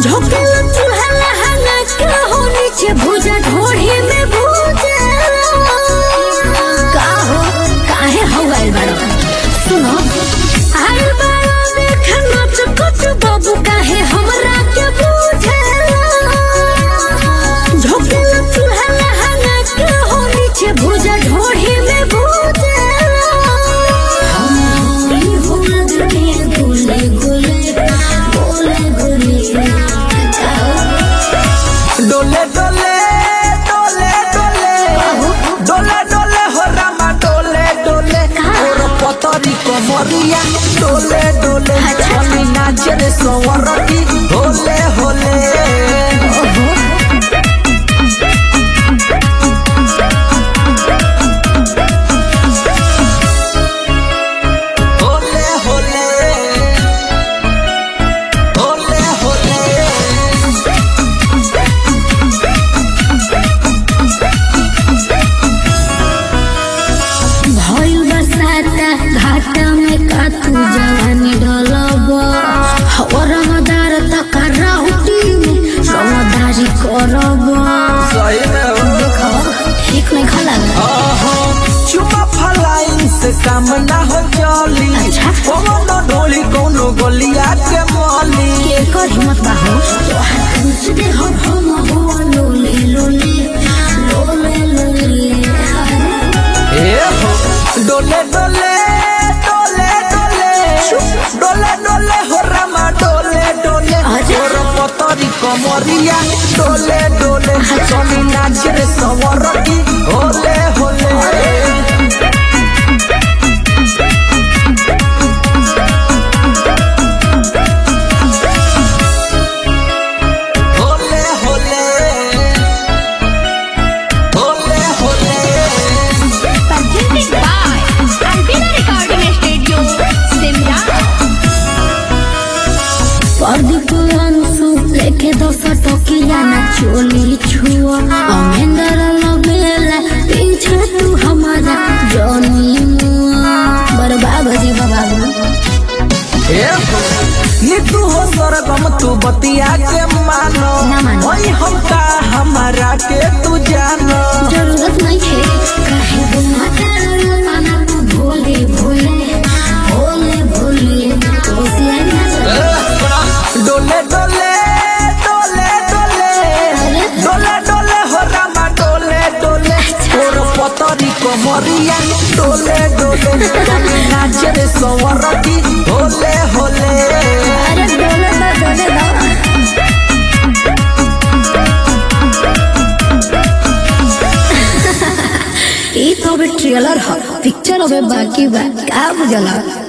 झोंकेला चूल्हा लहंगा के हो नीचे भुजा ढोढ़ी में भुजा का हो काहे हवाइल बाड़ो सुनो आइल बाड़ो देख नाच कुछ बाबू काहे हमरा के बुझेला झोंकेला चूल्हा लहंगा के हो नीचे भुजा ढोढ़ी में भुजेला हम होला दुनिया गोले गोले गोले गोले डोले डोले डोले डोले डोले डोले हो रामा डोले डोले और पतरी कमरिया डोले डोले चली नाचे रे सवरती होले होले होले होले होले होले भइल बरसाता घाटा में का तू जवानी ढलब रमदार तक राहुटी में समदारी करब सही में हो। ठीक नहीं खला आहा, चुमा फलाइन से काम ना हो चली अच्छा। कोनो ढोली कोनो गोलिया के मौली के कर हिम्मत बा हो तोहार कुछ दे हो हम हो लोले लोले लोले लोले ए हो डोले डोले डोले डोले डोले डोले हो रामा डोले डोले अरे। और पतरी कमरिया डोले डोले चली नाच रे सवरती होले होले होले होले होले होले Presented by Albina Recording Studio, Simla. Pradeep Anshu लेके दस टकिया ना चोली छुआ अमेंदर लगेला पीछे तू हमारा जनी मुआ बर्बाद हो जी बाबा नीतू हो सरगम तू बतिया के मानो ना मानो। ओई हम का हमारा के तू जानो जरूरत नहीं है काहे बुमाता माना तू भोले भोले भोले भोले कोसिया ना डोले डोले डोले डोले डोले डोले हो रामा डोले डोले और पतरी कमरिया डोले डोले चली नाच रे सवरती होले होले अरे डोले दा डोले दा ई तो अबे ट्रेलर ह पिक्चर अबे बाकी बा का बुझला